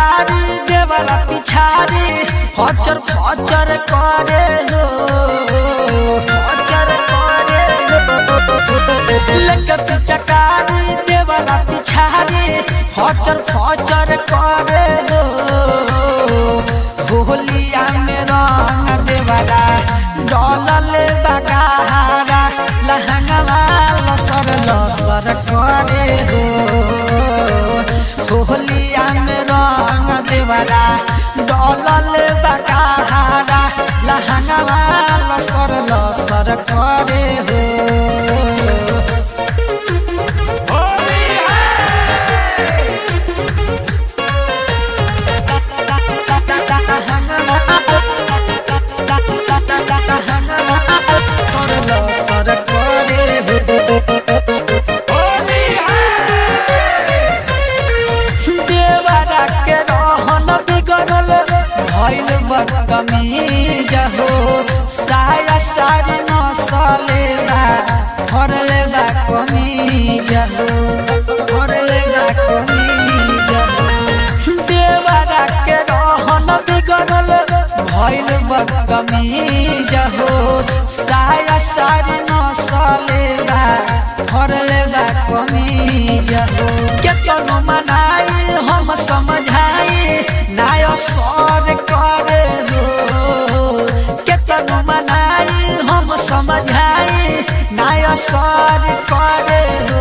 चकारी देवरा पिछारी हचर फचर करे हो हचर करे हो लक चकारी देवरा पिछारी हचर फचर करे हो होलिया में रंग देवरा डलल बगाहारा लहंगवा लसर लसर करे हो होलिया में रंग देवरा डलल बगाहारा लहंगवा लसर लसर करे हो देवरा के रहन बिगड़ल भइल बदतमीज हो साया सारी नसले बा फरले बा कमीज हो फरले बा कमीज हो देवरा के रहन बिगड़ल भइल बदतमीज हो साया सारी नसले बा फरले बा कमीज हो केतनो मनाई हम समझाई नाय सर करे हो केतनो मनाई हम समझाई नाय सर करे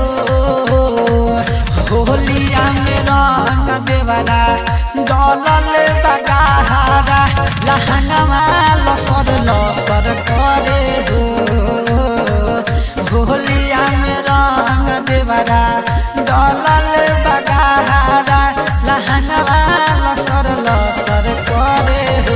हो होलिया में रंग देवरा डलल बगाहारा लहंगवा लसर लसर करे हो होलिया में रंग देवरा डलल बगाहारा लहंगवा लसर लसर करे हो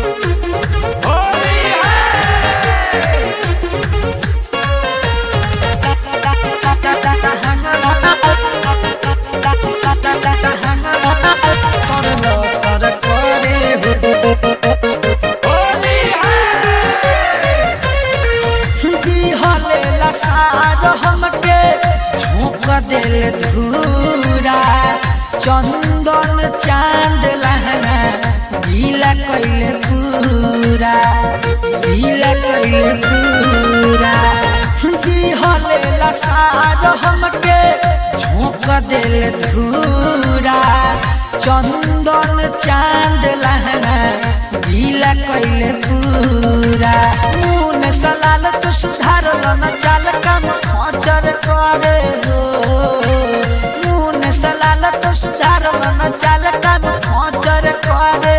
सार हमके झोंक दिल धूरा चंदन चांद लहना गीला कैले पूरा गीला कैले पूरा दिहले सार हमके झोंक दिल धूरा चंदन चांद लहना गीला कैले पूरा मुन सलाल तू सुधार न चाल काम खचर करे हो मुन सलाल तू सुधार न चाल काम खचर करे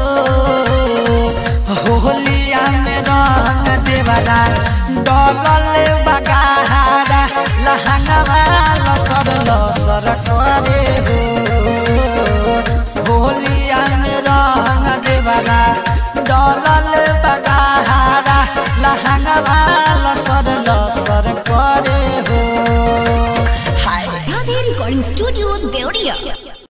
हो होलिया में रंग देवरा डलल बगाहारा लहंगवा लसर लसर करे हो होलिया में रंग देवरा डलल बगाहारा लहंगवा लसर लसर करे हो हाय Radhe Recording Studio, Deodia.